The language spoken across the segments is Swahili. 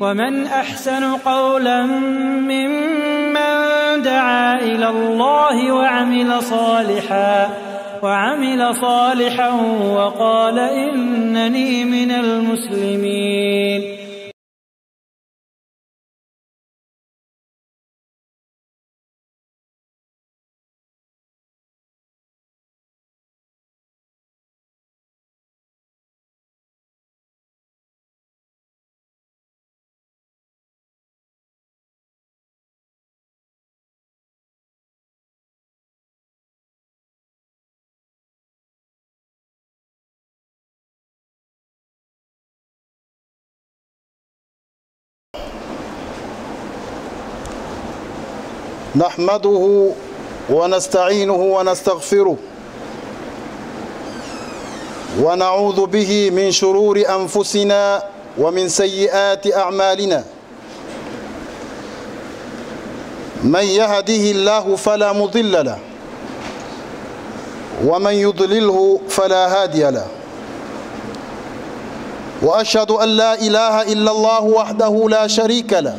ومن احسن قولا ممن دعا الى الله وعمل صالحا وعمل صالحا وقال انني من المسلمين نحمده ونستعينه ونستغفره ونعوذ به من شرور انفسنا ومن سيئات اعمالنا من يهده الله فلا مضل له ومن يضلله فلا هادي له واشهد ان لا اله الا الله وحده لا شريك له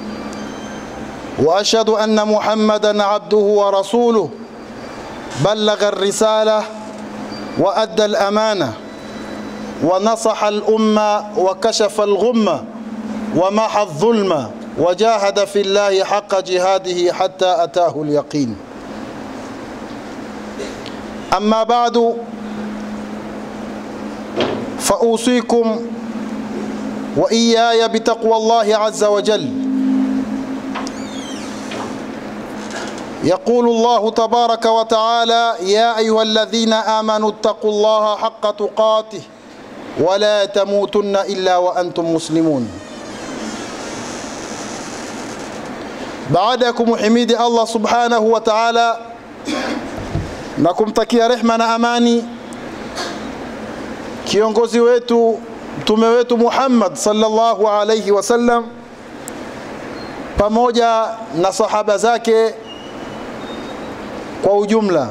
واشهد ان محمدا عبده ورسوله بلغ الرساله وادى الامانه ونصح الامه وكشف الغمه ومحى الظلم وجاهد في الله حق جهاده حتى اتاه اليقين اما بعد فاوصيكم واياي بتقوى الله عز وجل يقول الله تبارك وتعالى يا ايها الذين امنوا اتقوا الله حق تقاته ولا تموتن الا وانتم مسلمون baada ya kumhimidi allah subhanahu wa taala na kumtakia rehma na amani kiongozi wetu mtume wetu muhammad sallallahu alaihi wasallam pamoja na sahaba zake kwa ujumla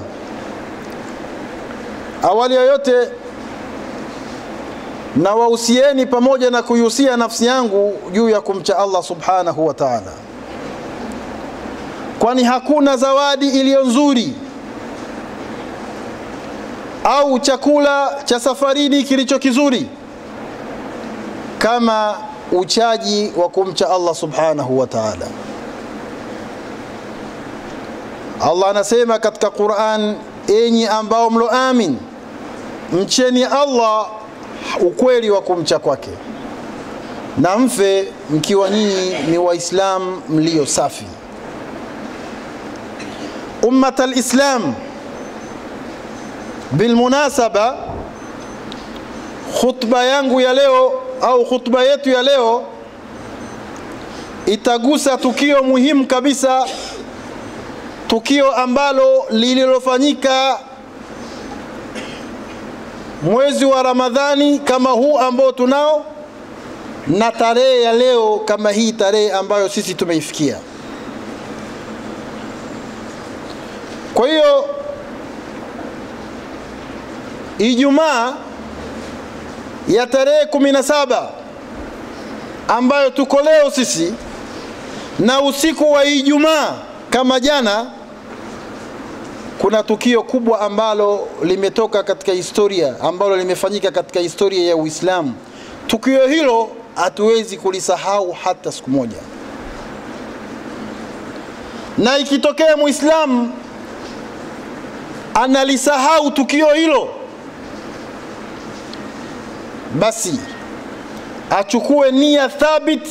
awali ya yote na wahusieni pamoja na kuihusia nafsi yangu juu ya kumcha allah subhanahu wa taala kwani hakuna zawadi iliyo nzuri au chakula cha safarini kilicho kizuri kama uchaji wa kumcha allah subhanahu wa taala allah anasema katika quran enyi ambao mloamin mcheni allah ukweli wa kumcha kwake na mfe mkiwa nyinyi ni waislam mlio safi ummat alislam bilmunasaba khutba yangu ya leo au khutba yetu ya leo itagusa tukio muhimu kabisa tukio ambalo lililofanyika mwezi wa ramadhani kama huu ambao tunao na tarehe ya leo kama hii tarehe ambayo sisi tumeifikia kwa hiyo ijumaa ya tarehe kumi na saba ambayo tuko leo sisi na usiku wa ijumaa kama jana kuna tukio kubwa ambalo limetoka katika historia ambalo limefanyika katika historia ya uislamu tukio hilo hatuwezi kulisahau hata siku moja na ikitokea muislamu analisahau tukio hilo basi achukue nia thabit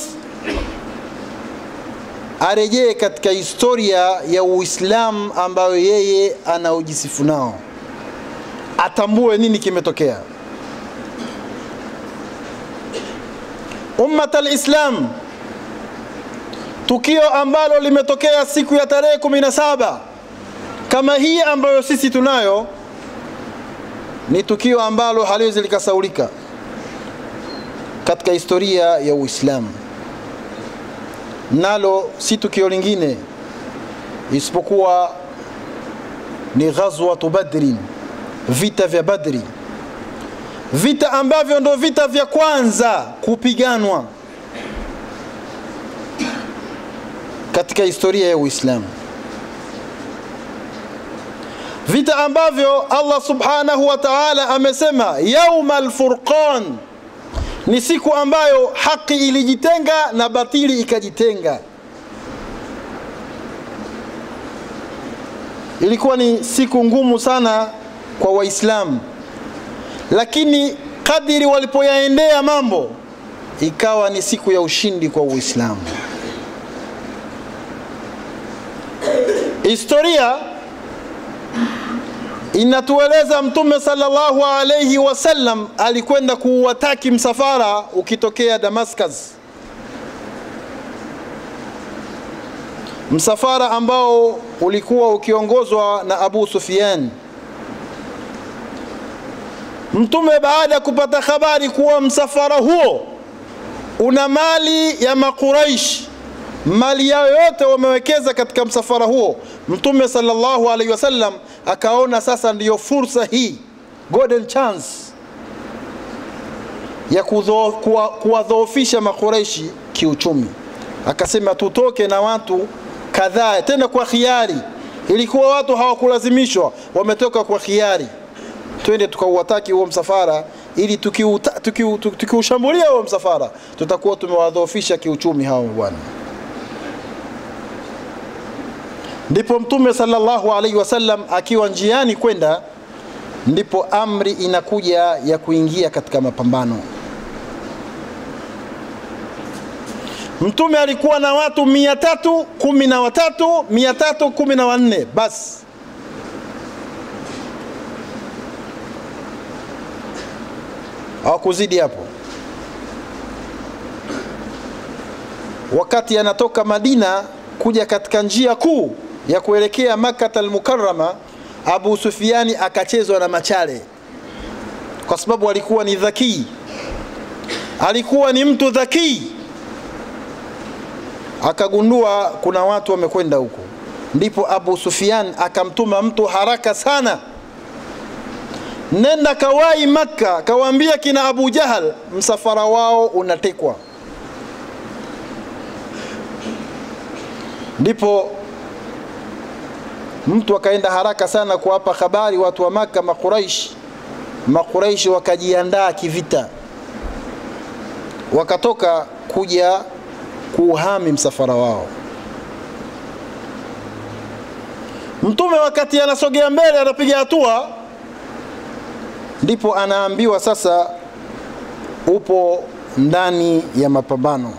arejee katika historia ya uislamu ambayo yeye anaojisifu nao atambue nini kimetokea ummat alislam tukio ambalo limetokea siku ya tarehe 17 kama hii ambayo sisi tunayo ni tukio ambalo haliwezi likasaulika katika historia ya uislamu nalo si tukio lingine isipokuwa ni ghazwatu badrin vita vya badri vita ambavyo ndo vita vya kwanza kupiganwa katika historia ya Uislamu, vita ambavyo Allah subhanahu wa ta'ala amesema yauma alfurqan, ni siku ambayo haki ilijitenga na batili ikajitenga. Ilikuwa ni siku ngumu sana kwa Waislamu, lakini kadiri walipoyaendea mambo ikawa ni siku ya ushindi kwa Uislamu. Historia inatueleza Mtume sallallahu alayhi wasallam alikwenda kuuwataki msafara ukitokea Damascus, msafara ambao ulikuwa ukiongozwa na Abu Sufyan. Mtume baada ya kupata habari kuwa msafara huo una mali ya Makuraish, mali yao yote wamewekeza katika msafara huo, Mtume sallallahu alaihi wasallam akaona sasa ndiyo fursa hii, golden chance ya kuwadhoofisha Makuraishi kiuchumi. Akasema tutoke na watu kadhaa, tena kwa khiari. Ilikuwa watu hawakulazimishwa, wametoka kwa khiari, twende tukauwataki huo msafara ili tukiushambulia tuki, tuki huo msafara tutakuwa tumewadhoofisha kiuchumi hao bwana. Ndipo Mtume sallallahu alaihi wasallam akiwa njiani kwenda, ndipo amri inakuja ya kuingia katika mapambano. Mtume alikuwa na watu mia tatu kumi na watatu mia tatu kumi na wanne basi hawakuzidi hapo. Wakati anatoka Madina kuja katika njia kuu ya kuelekea Makkah al-Mukarrama, Abu Sufiani akachezwa na machale, kwa sababu alikuwa ni dhakii, alikuwa ni mtu dhakii. Akagundua kuna watu wamekwenda huko, ndipo Abu Sufyan akamtuma mtu haraka sana nenda kawai Makka, kawaambia kina Abu Jahal msafara wao unatekwa. Ndipo mtu akaenda haraka sana kuwapa habari watu wa Makka, Makuraish. Makuraish wakajiandaa kivita, wakatoka kuja kuuhami msafara wao. Mtume wakati anasogea mbele, anapiga hatua ndipo anaambiwa sasa upo ndani ya mapambano.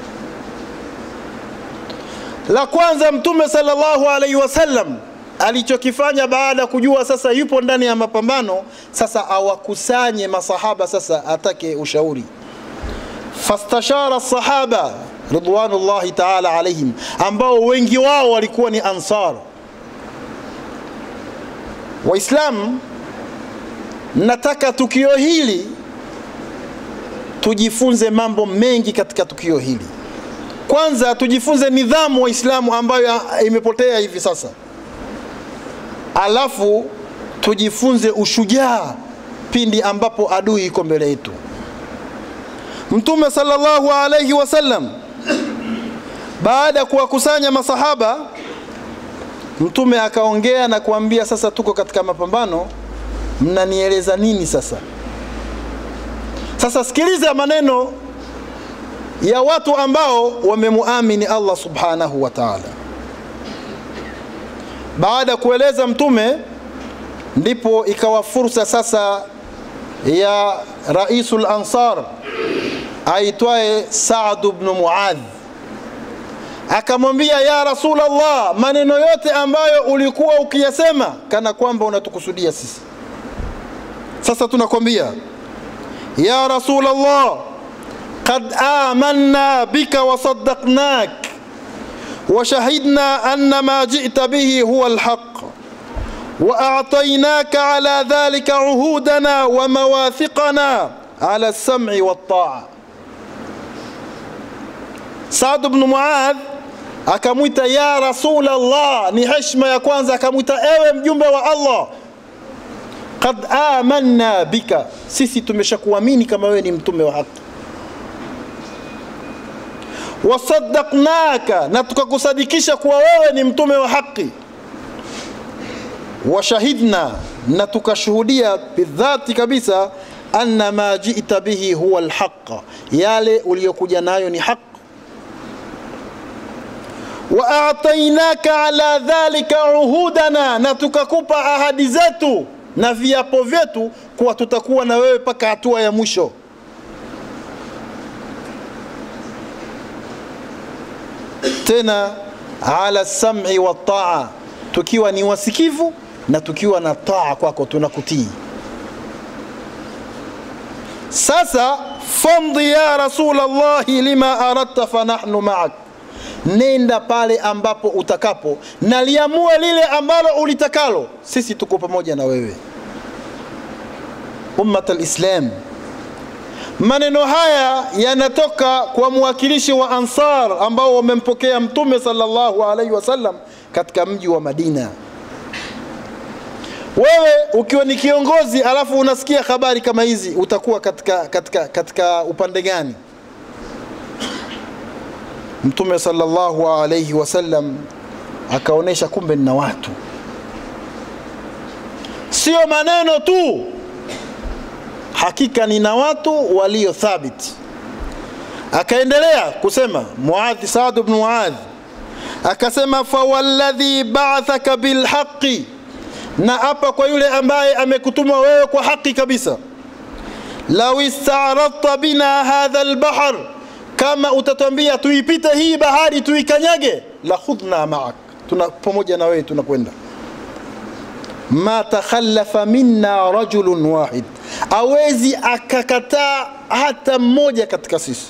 La kwanza Mtume sallallahu alaihi wasallam alichokifanya baada ya kujua sasa yupo ndani ya mapambano, sasa awakusanye masahaba, sasa atake ushauri. Fastashara sahaba ridwanullahi taala alaihim, ambao wengi wao walikuwa ni Ansar. Waislamu nataka tukio hili tujifunze mambo mengi katika tukio hili. Kwanza tujifunze nidhamu Waislamu ambayo imepotea hivi sasa, alafu tujifunze ushujaa pindi ambapo adui iko mbele yetu. Mtume sallallahu alayhi wasallam baada ya kuwakusanya masahaba, Mtume akaongea na kuambia, sasa tuko katika mapambano mnanieleza nini sasa? Sasa sikiliza maneno ya watu ambao wamemuamini Allah subhanahu wa ta'ala. Baada ya kueleza mtume, ndipo ikawa fursa sasa ya raisul ansar aitwaye Saad ibn Muadh akamwambia, ya Rasulullah, maneno yote ambayo ulikuwa ukiyasema kana kwamba unatukusudia sisi sasa tunakwambia ya rasul Allah qad amanna bika wa saddaqnak wa shahidna anna ma ji'ta bihi huwa alhaq wa a'tainaka ala dhalika uhudana wa mawathiqana ala as-sam'i wat-ta'a Saad ibn Muadh akamwita ya rasul Allah ni heshima ya kwanza akamwita ewe mjumbe wa Allah qad amanna bika, sisi tumeshakuamini kama wewe ni mtume wa haki. wasaddaqnaka, na tukakusadikisha kuwa wewe ni mtume wa haki. Washahidna, na tukashuhudia bidhati kabisa, anna ma jita bihi huwa alhaqa, yale uliyokuja nayo ni haq. Wa atainaka ala dhalika uhudana, na tukakupa ahadi zetu na viapo vyetu kuwa tutakuwa na wewe mpaka hatua ya mwisho. tena ala sam'i wa taa, tukiwa ni wasikivu na tukiwa na taa kwako, tunakutii. Sasa famdi ya Rasulallahi lima aradta fanahnu ma'ak, nenda pale ambapo utakapo na liamue lile ambalo ulitakalo, sisi tuko pamoja na wewe. Ummat alislam Maneno haya yanatoka kwa mwakilishi wa Ansar ambao wamempokea Mtume sallallahu alaihi wasallam katika mji wa Madina. Wewe ukiwa ni kiongozi alafu unasikia habari kama hizi, utakuwa katika, katika, katika upande gani? Mtume sallallahu alaihi wasallam akaonyesha kumbe nina watu, sio maneno tu hakika nina watu walio thabiti. Akaendelea kusema Muadh, Saad ibn Muadh akasema, fawalladhi ba'athaka bilhaqi, na hapa kwa yule ambaye amekutuma wewe kwa haki kabisa. Lau ista'radta bina hadha albahr, kama utatwambia tuipite hii bahari tuikanyage, la khudna ma'ak, tuna pamoja na wewe tunakwenda ma takhallafa minna rajulun wahid, awezi akakataa hata mmoja katika sisi.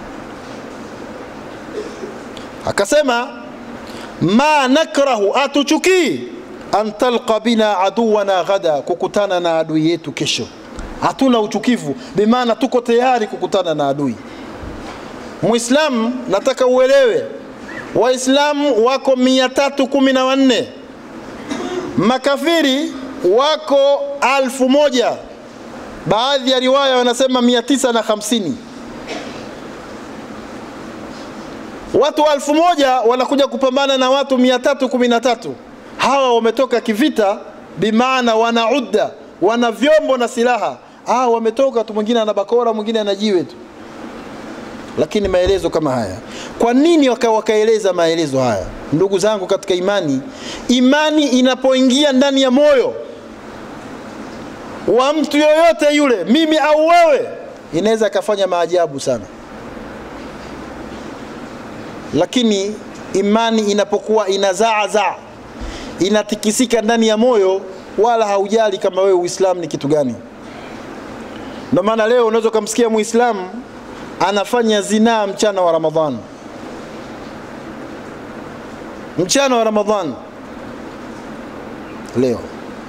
Akasema ma nakrahu, atuchukii an talqa bina aduwana ghada, kukutana na adui yetu kesho. Hatuna uchukivu, bimaana tuko tayari kukutana na adui. Muislamu, nataka uelewe, Waislamu wako mia tatu kumi na wanne makafiri wako alfu moja baadhi ya riwaya wanasema mia tisa na hamsini watu alfu moja wanakuja kupambana na watu mia tatu kumi na tatu hawa wametoka kivita bimaana wana udda wana vyombo na silaha ah, wametoka tu mwingine ana bakora mwingine ana jiwe tu lakini maelezo kama haya kwa nini waka wakaeleza maelezo haya ndugu zangu katika imani imani inapoingia ndani ya moyo wa mtu yoyote yule mimi au wewe inaweza akafanya maajabu sana lakini imani inapokuwa inazaazaa inatikisika ndani ya moyo wala haujali kama wewe uislamu ni kitu gani ndio maana leo unaweza ukamsikia muislamu anafanya zinaa mchana wa ramadhan mchana wa ramadhan leo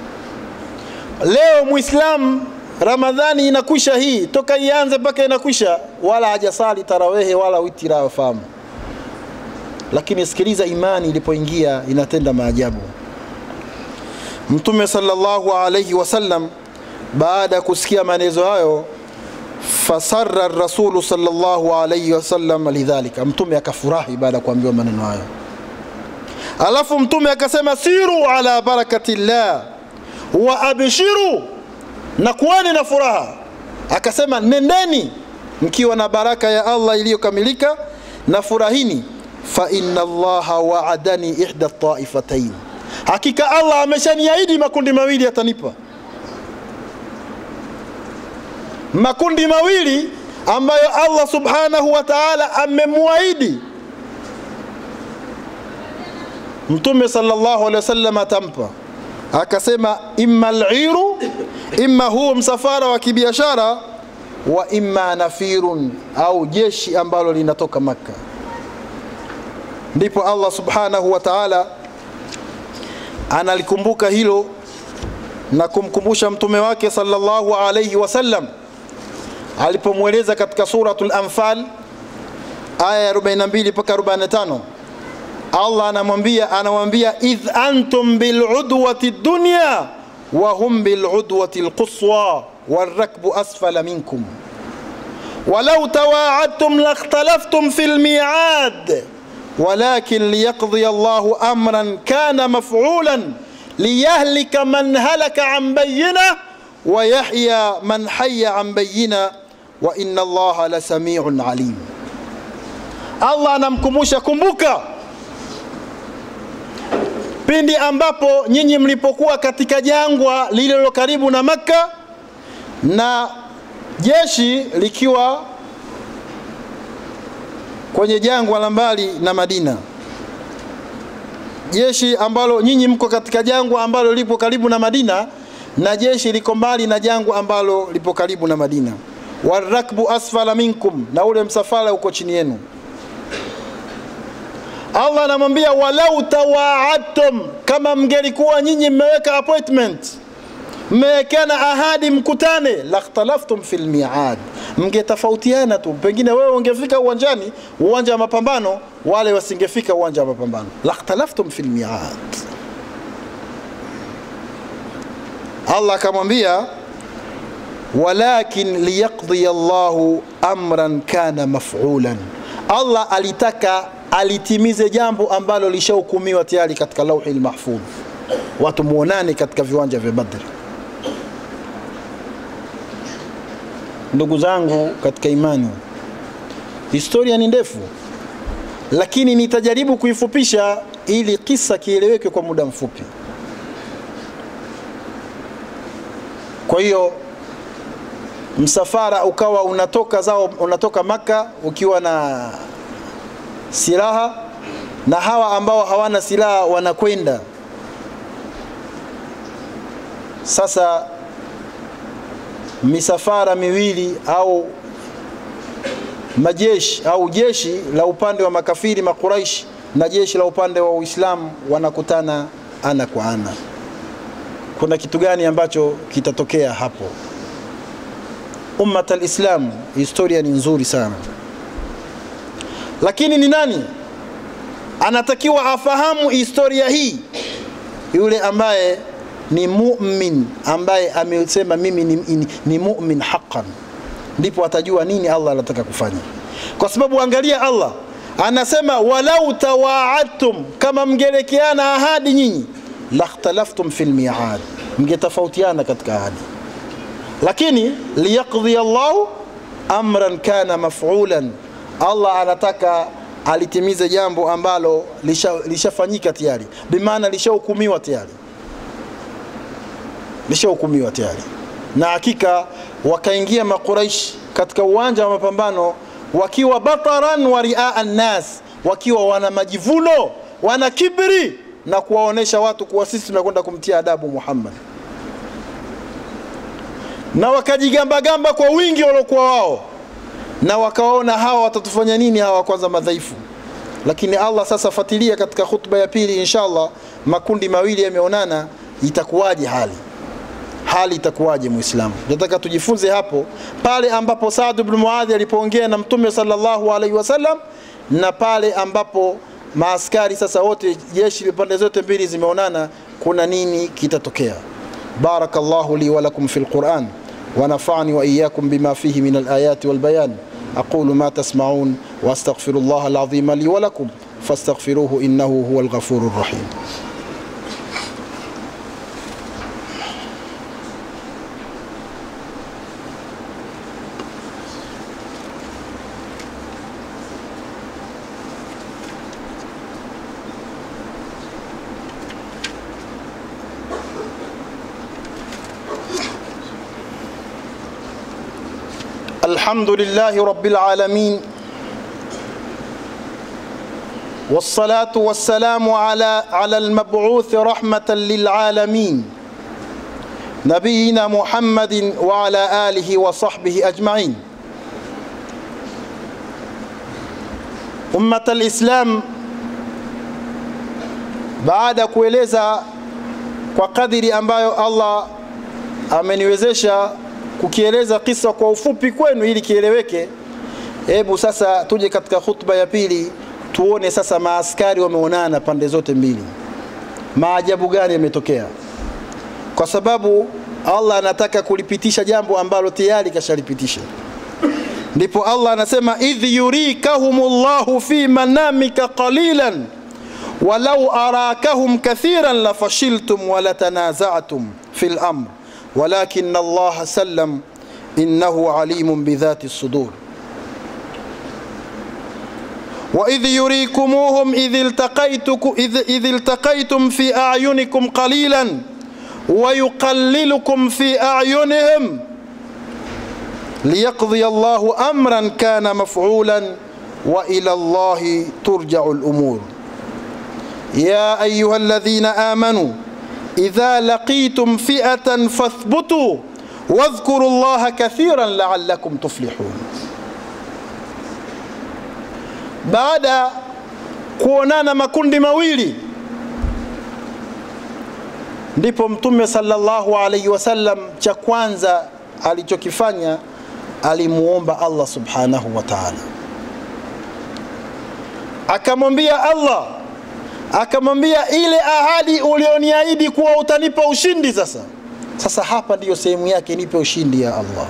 leo muislamu ramadhani inakwisha hii toka ianze mpaka inakwisha wala hajasali tarawehe wala witira wafahamu lakini sikiliza imani ilipoingia inatenda maajabu mtume sallallahu alayhi wasallam baada ya kusikia maelezo hayo fasarra rasulu sallallahu alayhi wasallam lidhalika mtume akafurahi baada ya kuambiwa maneno hayo alafu mtume akasema siru ala barakati llah wa abshiru na kuweni na furaha akasema nendeni mkiwa na baraka ya allah iliyokamilika na furahini fa inna allaha waadani ihda taifatain hakika allah ameshaniahidi makundi mawili atanipa makundi mawili ambayo allah subhanahu wa taala amemwahidi mtume sallallahu alaihi wasallam atampa akasema imma liru imma huu msafara wa kibiashara wa imma nafirun au jeshi ambalo linatoka makka ndipo allah subhanahu wa taala analikumbuka hilo na kumkumbusha mtume wake sallallahu alaihi wasallam alipomweleza katika suratul anfal aya ya 42 mpaka 45 allah anamwambia anamwambia idh antum biludwati dunya wa hum biludwati lquswa walrakbu asfala minkum walau tawaadtum lakhtalaftum fi lmiad walakin liyaqdiya Allahu amran kana maf'ulan liyahlika man halaka an bayina wa yahya man hayya an bayina wa inna Allaha la samiun alim. Allah anamkumbusha, kumbuka pindi ambapo nyinyi mlipokuwa katika jangwa lililo karibu na Makka na jeshi likiwa kwenye jangwa la mbali na Madina, jeshi ambalo nyinyi mko katika jangwa ambalo lipo karibu na Madina na jeshi liko mbali na jangwa ambalo lipo karibu na Madina. Warakbu asfala minkum, na ule msafara uko chini yenu. Allah anamwambia walau tawaadtum, kama mngelikuwa nyinyi mmeweka appointment, mmewekana ahadi mkutane, lakhtalaftum fil miad, mngetofautiana tu. Pengine wewe ungefika uwanjani, uwanja wa mapambano, wale wasingefika uwanja wa mapambano. Lakhtalaftum fil miad. Allah akamwambia walakin liyaqdiya Allahu amran kana maf'ulan, Allah alitaka alitimize jambo ambalo lishahukumiwa tayari katika lauhi lmahfudh, watu muonane katika viwanja vya Badri. Ndugu zangu katika imani, historia ni ndefu, lakini nitajaribu kuifupisha ili kisa kieleweke kwa muda mfupi. Kwa hiyo msafara ukawa unatoka zao, unatoka Maka ukiwa na silaha na hawa ambao hawana silaha wanakwenda sasa. Misafara miwili au majeshi au jeshi la upande wa makafiri Makuraishi na jeshi la upande wa Uislamu wanakutana ana kwa ana. Kuna kitu gani ambacho kitatokea hapo? Ummat al-Islam, historia ni nzuri sana lakini ni nani anatakiwa afahamu historia hii? Yule ambaye ni mumin, ambaye amesema mimi ni, ni, ni mumin haqqan, ndipo atajua nini Allah anataka kufanya, kwa sababu angalia, Allah anasema walau tawaadtum, kama mngelekeana ahadi nyinyi, lakhtalaftum fil miad, mngetofautiana katika ahadi, lakini liyaqdhiya Allahu amran kana maf'ulan Allah anataka alitimize jambo ambalo lishafanyika lisha tayari, bimaana lishahukumiwa tayari, lishahukumiwa tayari. Na hakika wakaingia Makuraish katika uwanja wa mapambano wakiwa bataran wa riaa nnas, wakiwa wana majivuno, wana kibri na kuwaonesha watu kuwa sisi tunakwenda kumtia adabu Muhammad, na wakajigambagamba kwa wingi waliokuwa wao na wakawaona hawa watatufanya nini hawa kwanza madhaifu. Lakini Allah sasa, fatilia katika khutba ya pili inshallah, makundi mawili yameonana, itakuwaje hali hali itakuwaje Muislamu? Nataka tujifunze hapo pale ambapo Saad ibn Muadhi alipoongea na Mtume sallallahu alaihi wasallam, na pale ambapo maaskari sasa wote jeshi pande zote mbili zimeonana, kuna nini kitatokea? Barakallahu li wa lakum fil Quran ونفعني وإياكم بما فيه من الآيات والبيان أقول ما تسمعون وأستغفر الله العظيم لي ولكم فاستغفروه إنه هو الغفور الرحيم الحمد لله رب العالمين والصلاة والسلام على على المبعوث رحمة للعالمين نبينا محمد وعلى آله وصحبه أجمعين أمة الإسلام بعد kueleza kwa kadiri ambayo Allah ameniwezesha kukieleza kisa kwa ufupi kwenu ili kieleweke. Hebu sasa tuje katika khutba ya pili, tuone sasa maaskari wameonana pande zote mbili, maajabu gani yametokea, kwa sababu Allah anataka kulipitisha jambo ambalo tayari kashalipitisha. ndipo Allah anasema idh yurikahumullahu fi manamika qalilan walau arakahum kathiran lafashiltum walatanaza'tum fi lamr walakin Allah sallam innahu alimun bidhati sudur وإذ يريكموهم إذ التقيتكم إذ, إذ التقيتم في أعينكم قليلا ويقللكم في أعينهم ليقضي الله أمرا كان مفعولا وإلى الله ترجع الأمور يا أيها الذين آمنوا إذا لقيتم فئة فاثبتوا واذكروا الله كثيرا لعلكم تفلحون baada kuonana makundi mawili ndipo mtume sallallahu alaihi wasallam cha kwanza alichokifanya alimuomba Allah subhanahu wa ta'ala akamwambia Allah akamwambia ile ahadi ulioniahidi kuwa utanipa ushindi sasa sasa hapa ndiyo sehemu yake nipe ushindi ya Allah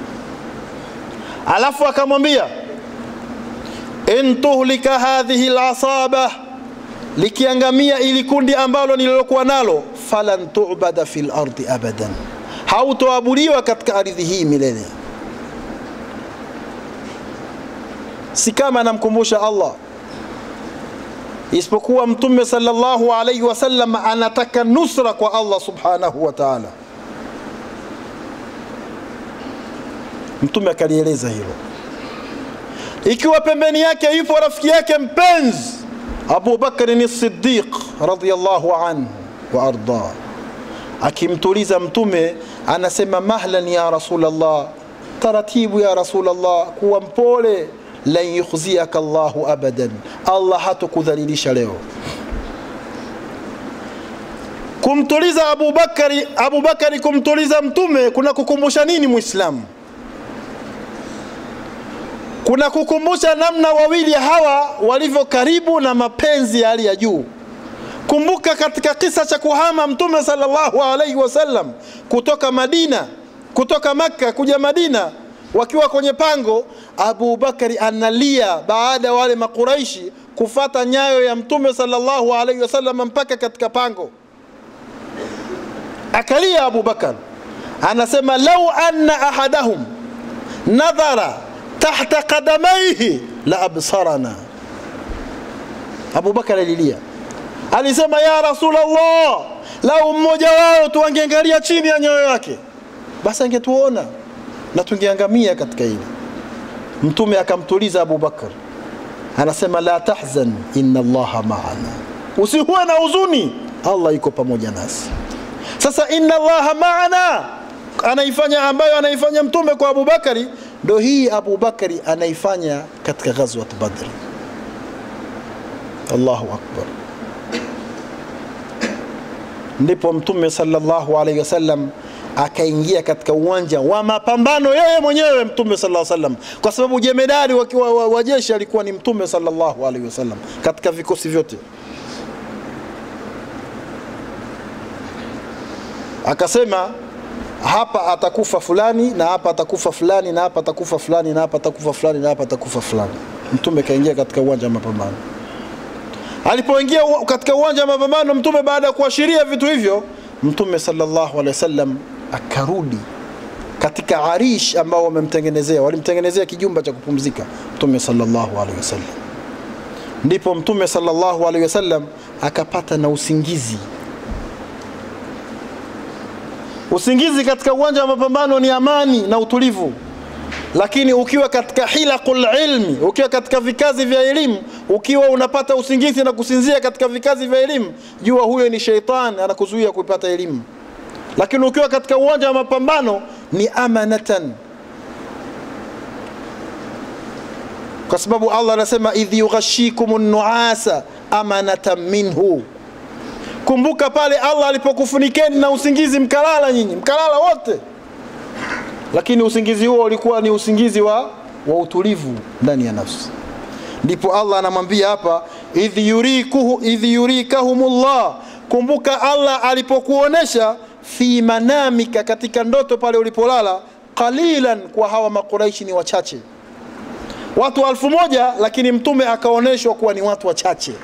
alafu akamwambia in tuhlika hadhihi lasaba likiangamia ili kundi ambalo nililokuwa nalo falan tubada fi lardi abadan hautoabudiwa katika ardhi hii milele si kama anamkumbusha allah isipokuwa mtume sallallahu alaihi wasallam anataka nusra kwa allah subhanahu wa taala mtume akalieleza hilo ikiwa pembeni yake yupo rafiki yake mpenzi Abu Bakr Siddiq radhiyallahu anhu wa arda, akimtuliza mtume anasema mahlan ya Rasulullah, taratibu ya Rasulullah, kuwa mpole, lan yukhziyaka Allahu abadan, Allah hatukudhalilisha leo. Kumtuliza Abu Bakari, Abu Bakari kumtuliza mtume kuna kukumbusha nini Muislamu? kuna kukumbusha namna wawili hawa walivyo karibu na mapenzi ya hali ya juu. Kumbuka katika kisa cha kuhama Mtume sallallahu alaihi wasallam kutoka Madina, kutoka Makka kuja Madina, wakiwa kwenye pango, Abu Bakari analia baada ya wale Makuraishi kufata nyayo ya Mtume sallallahu alaihi wasallam mpaka katika pango, akalia Abu Bakar, anasema lau anna ahadahum nadhara tahta qadamaihi la absarana. Abu Bakar alilia, alisema ya Rasulullah, lau mmoja wao tu angeangalia chini ya nyayo yake, basi angetuona na tungeangamia katika hili. Mtume akamtuliza Abu Bakar, anasema la tahzan, inna Allaha maana, usihuwe na huzuni, Allah yuko pamoja nasi. Sasa inna Allaha maana anaifanya ambayo anaifanya mtume kwa Abu Bakari ndo hii Abu Bakari anaifanya katika ghazwat Badr. Allahu akbar. Ndipo mtume sallallahu alaihi wasallam akaingia katika uwanja wa mapambano yeye mwenyewe mtume sallallahu alaihi wasallam, kwa sababu jemedari wa, wa, wa jeshi alikuwa ni mtume sallallahu alaihi wasallam katika vikosi vyote. Akasema hapa atakufa fulani na hapa atakufa fulani na hapa atakufa fulani na hapa atakufa fulani na hapa atakufa fulani. Mtume kaingia katika uwanja wa mapambano. Alipoingia katika uwanja wa mapambano, mtume baada ya kuashiria vitu hivyo, mtume sallallahu alaihi wasallam akarudi katika arish ambao wamemtengenezea, walimtengenezea kijumba cha kupumzika mtume sallallahu alaihi wasallam. Ndipo mtume sallallahu alaihi wasallam akapata na usingizi Usingizi katika uwanja wa mapambano ni amani na utulivu, lakini ukiwa katika hilaqul ilmi, ukiwa katika vikazi vya elimu, ukiwa unapata usingizi na kusinzia katika vikazi vya elimu, jua huyo ni sheitan anakuzuia kuipata elimu. Lakini ukiwa katika uwanja wa mapambano ni amanatan, kwa sababu Allah anasema idh yughashikumun nuasa amanatan minhu Kumbuka pale Allah alipokufunikeni na usingizi, mkalala nyinyi, mkalala wote, lakini usingizi huo ulikuwa ni usingizi wa, wa utulivu ndani ya nafsi. Ndipo Allah anamwambia hapa, idh yurikuhu idh yurikahumullah, kumbuka Allah alipokuonesha fi manamika, katika ndoto pale ulipolala, qalilan, kwa hawa makuraishi ni wachache, watu alfu moja lakini mtume akaonyeshwa kuwa ni watu wachache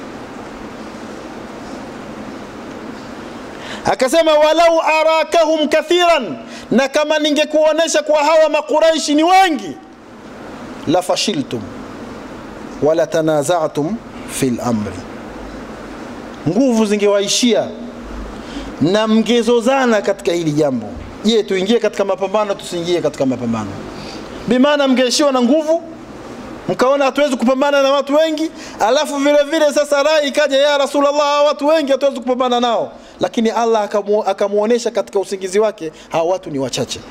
akasema walau arakahum kathiran na kama ningekuonyesha kuwa hawa makuraishi ni wengi la fashiltum wala tanazatum fi lamri nguvu zingewaishia na mngezozana katika hili jambo je tuingie katika mapambano tusiingie katika mapambano bimaana mngeishiwa na nguvu mkaona hatuwezi kupambana na watu wengi alafu vile vile sasa rai ikaja ya rasulllah watu wengi hatuwezi kupambana nao lakini allah akamu, akamuonesha katika usingizi wake hawa watu ni wachache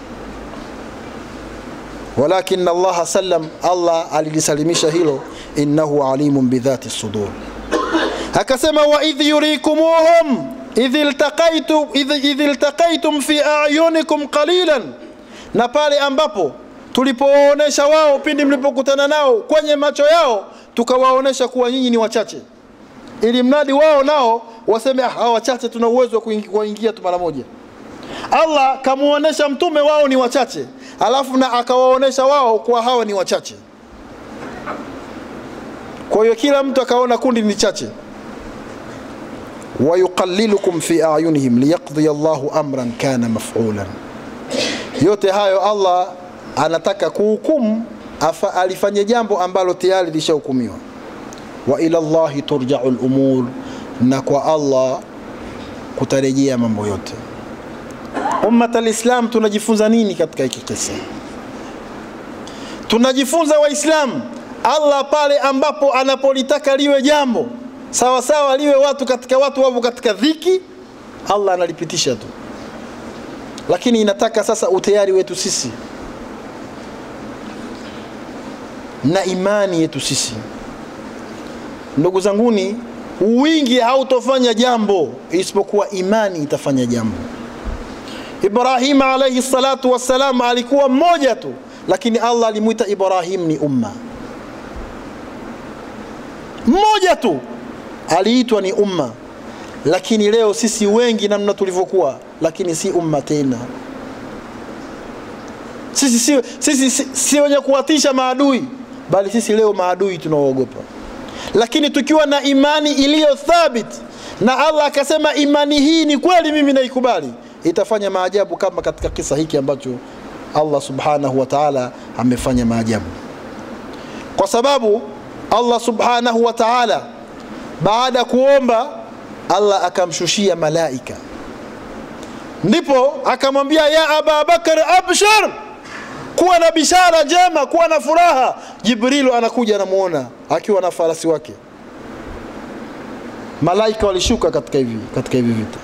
walakin allaha sallam allah alilisalimisha hilo innahu alimun bidhati sudur akasema waidh yurikumuhum idh iltaqaitum, idh, idh iltaqaitum fi ayunikum qalilan na pale ambapo tulipowaonesha wao pindi mlipokutana nao kwenye macho yao tukawaonesha kuwa nyinyi ni wachache ili mradi wao nao waseme ah, hawa wachache tuna uwezo wa kuingia tu mara moja allah kamuonesha mtume wao ni wachache alafu na akawaonesha wao kuwa hawa ni wachache kwa hiyo kila mtu akaona kundi ni chache wayuqalilukum fi ayunihim liyaqdiya llahu amran kana mafulan yote hayo allah anataka kuhukumu alifanye jambo ambalo tayari lishahukumiwa wa ila llahi turjau lumur na kwa allah kutarejea mambo yote ummat alislam tunajifunza nini katika hiki kisa tunajifunza waislamu allah pale ambapo anapolitaka liwe jambo sawa sawa liwe watu katika watu wapo katika dhiki allah analipitisha tu lakini inataka sasa utayari wetu sisi na imani yetu sisi ndugu zanguni wingi hautofanya jambo isipokuwa imani itafanya jambo ibrahima alaihi salatu wassalam alikuwa mmoja tu lakini allah alimwita ibrahim ni umma mmoja tu aliitwa ni umma lakini leo sisi wengi namna tulivyokuwa lakini si umma tena sisi si, sisi, si, si wenye kuwatisha maadui bali sisi leo maadui tunaoogopa lakini tukiwa na imani iliyo thabit na allah akasema imani hii ni kweli mimi naikubali itafanya maajabu kama katika kisa hiki ambacho allah subhanahu wa taala amefanya maajabu kwa sababu allah subhanahu wa taala baada ya kuomba allah akamshushia malaika ndipo akamwambia ya aba bakar abshar kuwa na bishara njema kuwa na furaha jibrilu anakuja anamuona akiwa na farasi wake malaika walishuka katika hivi katika hivi vita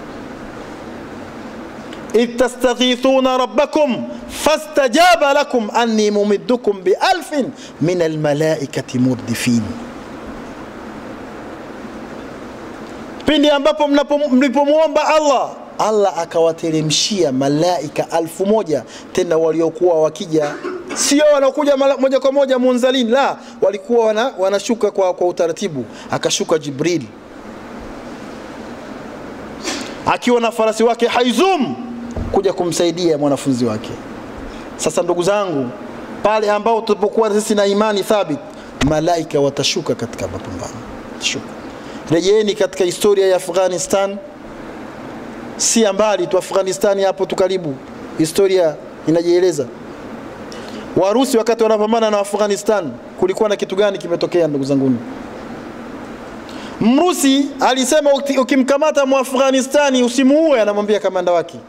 idh tastaghithuna rabbakum fastajaba lakum anni mumiddukum bialfin min almalaikati murdifin pindi ambapo mlipomwomba allah allah akawateremshia malaika alfu moja tena waliokuwa wakija sio wanakuja moja kwa moja munzalin la walikuwa wana, wanashuka kwa, kwa utaratibu akashuka jibril akiwa na farasi wake haizum kuja kumsaidia mwanafunzi wake sasa ndugu zangu pale ambao tulipokuwa sisi na imani thabit malaika watashuka katika mapambano shuka rejeeni katika historia ya afghanistan si mbali tu afghanistani hapo tu karibu historia inajieleza warusi wakati wanapambana na afghanistan kulikuwa na kitu gani kimetokea ndugu zanguni mrusi alisema ukimkamata muafghanistani usimuue anamwambia kamanda wake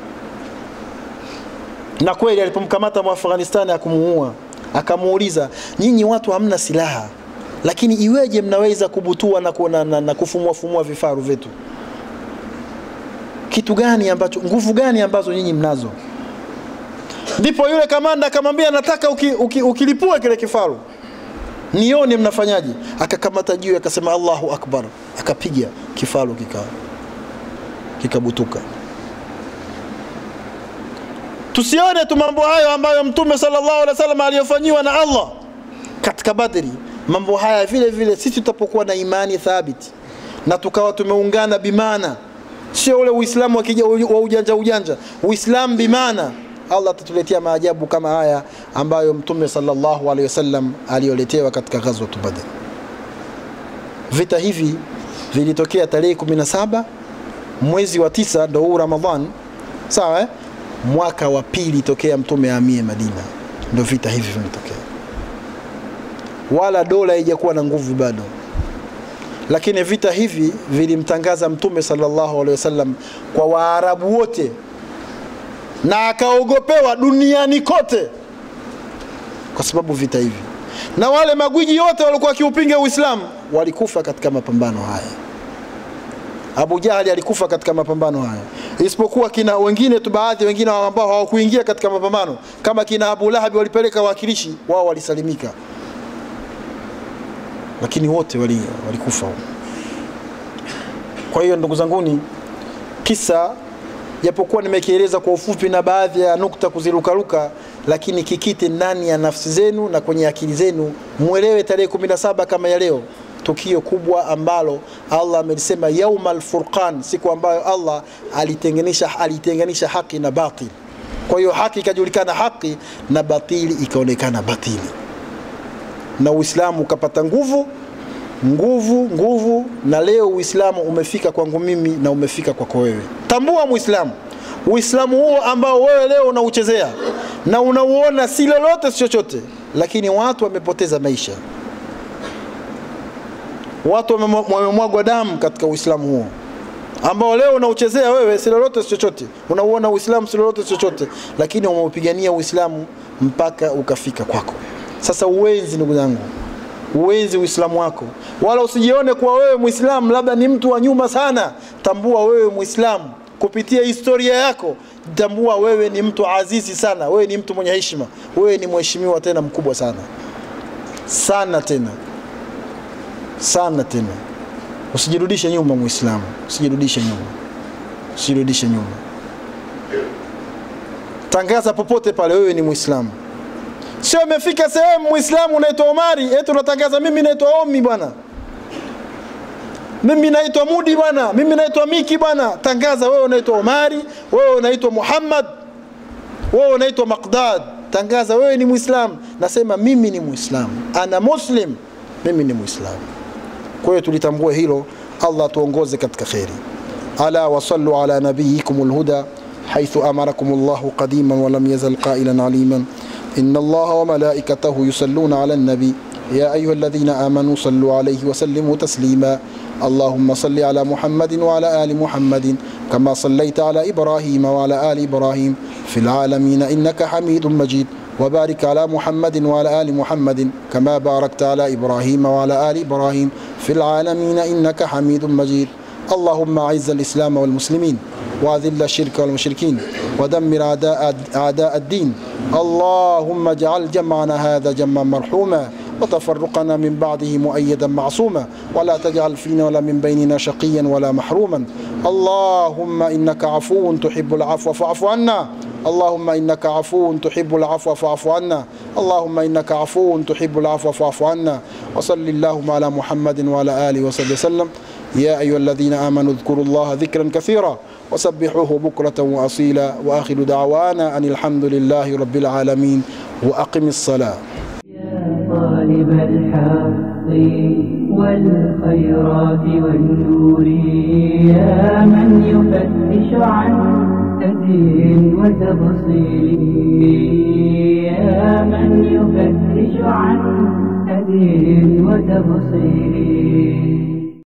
na kweli alipomkamata muafghanistani akumuua akamuuliza nyinyi watu hamna silaha lakini iweje mnaweza kubutua na, na, na, na kufumuafumua vifaru vyetu kitu gani ambacho nguvu gani ambazo nyinyi mnazo ndipo yule kamanda akamwambia nataka uki, uki, ukilipua kile kifaru nione mnafanyaje akakamata juu akasema allahu akbar akapiga kifaru kika kikabutuka tusione tu mambo hayo ambayo mtume sallallahu alaihi wasallam aliyofanyiwa na allah katika badri mambo haya vile vile sisi tutapokuwa na imani thabiti na tukawa tumeungana bimana sio ule uislamu wa ujanja ujanja uislamu bimana Allah atatuletea maajabu kama haya ambayo Mtume sallallahu alaihi wasallam aliyoletewa katika ghazwat Badr. Vita hivi vilitokea tarehe 17 mwezi wa tisa, ndo huu Ramadhan, sawa eh? mwaka wa pili tokea Mtume ahamie Madina, ndo vita hivi vimetokea, wala dola haijakuwa na nguvu bado lakini vita hivi vilimtangaza Mtume sallallahu alaihi wasallam kwa Waarabu wote na akaogopewa duniani kote kwa sababu vita hivi, na wale magwiji wote walikuwa wakiupinga Uislamu walikufa katika mapambano haya. Abu Jahali alikufa katika mapambano haya, isipokuwa kina wengine tu, baadhi wengine ambao hawakuingia katika mapambano kama kina Abu Lahab, walipeleka wawakilishi wao, walisalimika lakini wote wali, walikufa. Kwa hiyo ndugu zanguni, kisa japokuwa nimekieleza kwa ufupi na baadhi ya nukta kuzirukaruka, lakini kikite ndani ya nafsi zenu na kwenye akili zenu, mwelewe tarehe 17 kama ya leo, tukio kubwa ambalo Allah amelisema yaumal furqan, siku ambayo Allah alitenganisha alitenganisha haki na batil. Kwa hiyo haki ikajulikana haki na batili ikaonekana batili na Uislamu ukapata nguvu nguvu nguvu, na leo Uislamu umefika kwangu mimi na umefika kwako wewe. Tambua Muislamu, Uislamu huo ambao wewe leo unauchezea na unauona si lolote si chochote, lakini watu wamepoteza maisha, watu wamemwagwa damu katika Uislamu huo ambao leo unauchezea wewe si lolote si chochote, unauona Uislamu si lolote si chochote, lakini umeupigania Uislamu mpaka ukafika kwako. Sasa uwenzi, ndugu zangu, uwenzi Uislamu wako, wala usijione kuwa wewe Muislamu labda ni mtu wa nyuma sana. Tambua wewe Muislamu kupitia historia yako, tambua wewe ni mtu azizi sana, wewe ni mtu mwenye heshima, wewe ni mheshimiwa tena mkubwa sana sana tena sana tena. Usijirudishe nyuma Muislamu, usijirudishe nyuma, usijirudishe nyuma. Tangaza popote pale wewe ni Muislamu. Sio umefika sehemu Muislamu unaitwa Omari, eti unatangaza mimi naitwa Omi bwana, mimi naitwa Mudi bwana, mimi naitwa Miki bwana. Tangaza wewe unaitwa Omari, wewe unaitwa Muhammad, wewe unaitwa Maqdad. Tangaza wewe ni Muislamu, nasema mimi ni Muislamu, ana muslim, mimi ni Muislamu. Kwa hiyo tulitambua hilo. Allah tuongoze katika kheri. Ala wasallu ala nabiyikum alhuda haithu amarakum Allahu qadiman wa lam yazal qailan aliman إن الله وملائكته يصلون على النبي يا أيها الذين آمنوا صلوا عليه وسلموا تسليما اللهم صل على محمد وعلى آل محمد كما صليت على إبراهيم وعلى آل إبراهيم في العالمين إنك حميد مجيد وبارك على محمد وعلى آل محمد كما باركت على إبراهيم وعلى آل إبراهيم في العالمين إنك حميد مجيد اللهم أعز الإسلام والمسلمين وأذل الشرك والمشركين ودمر أعداء أعداء الدين اللهم اجعل جمعنا هذا جمعا مرحوما وتفرقنا من بعده مؤيدا معصوما ولا تجعل فينا ولا من بيننا شقيا ولا محروما اللهم إنك عفو تحب العفو فاعف عنا اللهم إنك عفو تحب العفو فاعف عنا اللهم إنك عفو تحب العفو فاعف عنا وصل اللهم على محمد وعلى آله وصحبه وسلم يا أيها الذين آمنوا اذكروا الله ذكرا كثيرا وسبحوه بكرة وأصيلا وآخر دعوانا أن الحمد لله رب العالمين وأقم الصلاة يا طالب الحق والخيرات والنور يا من يفتش عن هدي وتبصير يا من يفتش عن هدي وتبصير